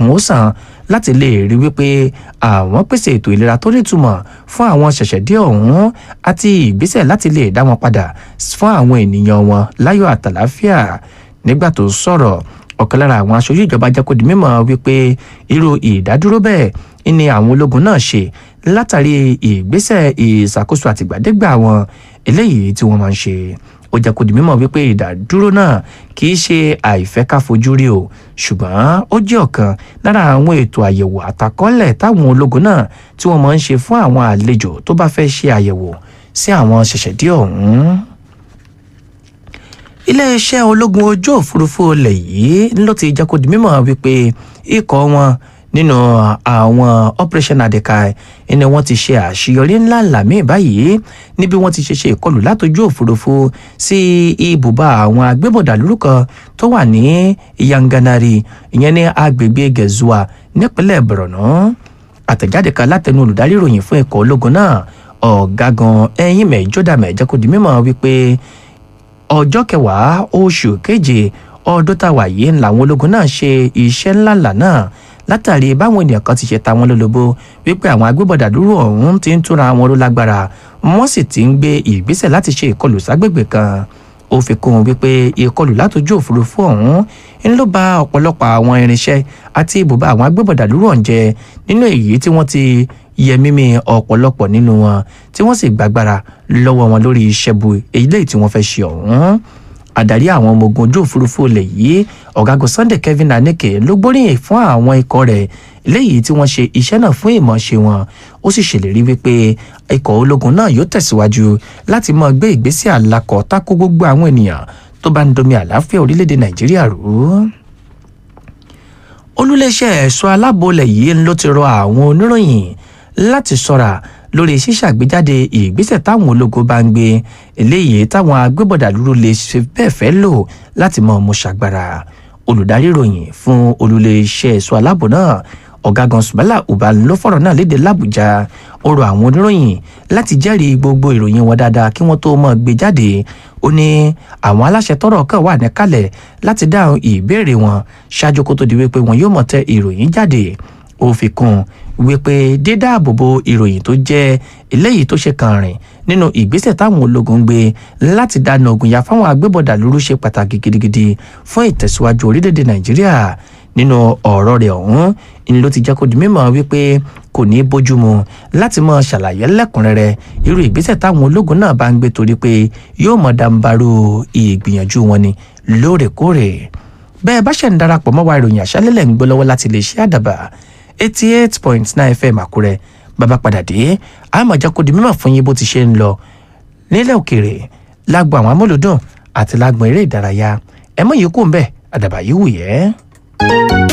ó san láti lè rí wípé àwọn pèsè ètò ìlera tó nítumọ̀ fún àwọn ṣẹ̀ṣẹ̀dé ọ̀hún àti ìgbésẹ̀ láti lè dá wọn padà fún àwọn ènìyàn wọn láyọ̀ àtàláfíà nígbà tó sọ̀rọ̀ ọ̀kan lára àwọn aṣojú ìjọba jẹ́ kó di mímọ̀ wípé irú ìdádúró bẹ́ẹ̀ ni àwọn ológun náà ṣe látàrí ìgbésẹ̀ ìṣàkóso àtìgbàdégbà wọn eléyìí tí wọ́n máa ń ṣe ó jẹ́ kó di mímọ̀ wípé ìdádúró náà kì í ṣe àìfẹ́ ká fojú rí o ṣùgbọ́n ó jẹ́ ọ̀kan lára àwọn ètò àyẹ̀wò àtàkọ́lẹ̀ táwọn ológun náà tí wọ́n máa ń ṣe fún àwọn àlejò tó bá fẹ́ ṣe àyẹ̀wò sí àwọn ṣẹ̀ṣẹ̀dé ọ̀hún iléeṣẹ́ ológun ojú òfurufú ilẹ̀ yìí ló ti jẹ́ kó di mímọ̀ wípé ikọ̀ wọn nínú àwọn operation adekai ni wọ́n ti ṣe àṣeyọrí ńlá ńlá míì báyìí níbi wọ́n ti ṣe ṣe ìkọlù látọjú òfurufú sí ibùba àwọn agbébọ̀dàlúrú kan tó wà ní yanganari ìyẹn ní agbègbè gẹ̀zúà nípínlẹ̀ borno àtẹ̀jáde kan látẹnu olùdarí ìròyìn fún ikọ̀ ológun náà ọ̀gágun ẹ̀yìn mẹ́jọ́dàmẹ́ jẹ́ kó di mímọ̀ wípé ọjọ́ kẹwàá oṣù keje ọdún táwa yìí làwọn ológun náà ṣe iṣẹ́ ńláńlá náà látàrí báwọn ènìyàn kan ti ṣe ta wọn lólobó wípé àwọn agbébọ̀dà dúró ọ̀hún ti ń túnra wọn ló lágbára wọ́n sì ti ń gbé ìgbésẹ̀ láti ṣe ìkọlù ságbègbè kan ó fi kún un wípé ìkọlù látòjú òfurufú ọ̀hún ń ló ba ọ̀pọ̀lọpọ̀ àwọn irinṣẹ́ àti ibùba àwọn agbébọ̀dà dúró ọ̀hún jẹ nínú èyí tí wọ́n ti yẹ mímí ọ̀pọ̀lọpọ̀ nínú wọn tí wọ́n sì gbàgbára lọ́wọ́ wọn lórí iṣẹ́ bu èyí tí wọ́n fẹ́ ṣe ọ̀hún adarí àwọn ọmọ ogun ojú òfurufú ilẹ̀ yìí ọ̀gágun sunday kevin aneke ló gbóríyìn fún àwọn ikọ̀ rẹ̀ léyìí tí wọ́n ṣe iṣẹ́ náà fún ìmọ̀ọ́ṣe wọn ó sì ṣèlérí wípé ikọ̀ ológun náà yóò tẹ̀síwájú láti máa gbé ìgbésẹ̀ àlakọ̀ tako gbogbo àwọn ènìyàn tó bá ń domi àlàáfíà orílẹ̀-èdè nàìjíríà rú olùléṣẹ́ ẹ̀ṣọ́ alábòólẹ̀ yìí ló ti rọ àwọn oníròyìn láti ṣọ́ra lórí ṣíṣàgbéjáde ìgbésẹ̀ táwọn ológun bá ń gbé eléyìí táwọn agbébọ̀dà dúró lè ṣe bẹ́ẹ̀ fẹ́ lò láti mọ ọmọ ṣàgbára olùdarí ìròyìn fún olùléṣẹ́ ẹ̀ṣọ́ aláàbò náà ọ̀gágun sùbálà uba ló fọ̀rọ̀ náà léde làbújá ó rọ àwọn oníròyìn láti jẹ́rìí gbogbo ìròyìn wọn dáadáa kí wọ́n tó mọ̀ gbé jáde ó ní àwọn aláṣẹ tọrọ kan wà níkàlẹ̀ láti dáhùn ìbéèrè wọn ṣáájú kó tó di wípé wọn yóò mọ̀ tẹ ìròyìn jáde ó fi kún wípé dídáàbòbò ìròyìn tó jẹ́ eléyìí tó ṣe kàn rìn nínú ìgbésẹ̀ táwọn ológun gbé láti dáná ogun ya fáwọn agbébọ̀dà lóru ṣe pàtàkì gidigidi fún ìtẹ̀síwájú orílẹ̀-èdè nàìjíríà nínú ọ̀rọ̀ rẹ̀ ọ̀hún ni ló ti jẹ́ kó di mímọ̀ wípé kò ní bójúmu láti mọ ṣàlàyé lẹ́kùnrẹ́rẹ́ irú ìgbésẹ̀ táwọn ológun náà bá ń gbé torí pé yóò mọ̀ dàǹbarò ìgbìyànjú wọn ni lóòrèkóòrè bẹ́ẹ̀ bá ṣẹ̀ ń darapọ̀ mọ́ wa ìròyìn àṣálẹ́lẹ̀ ń gbọ́ lọ́wọ́ láti lè ṣe àdàbà eighty eight point nine fm àkúrẹ́ bàbá padà dé àmọ̀ jẹ́ kó di mímọ̀ fún yín bó ti ṣe ń lọ nílẹ̀ òkèèrè lágbo àwọn amúlùdùn àti lágbo eré ìdárayá ẹ mọ̀ yìí kú ń bẹ̀ àdàbà yìí wù yẹ́.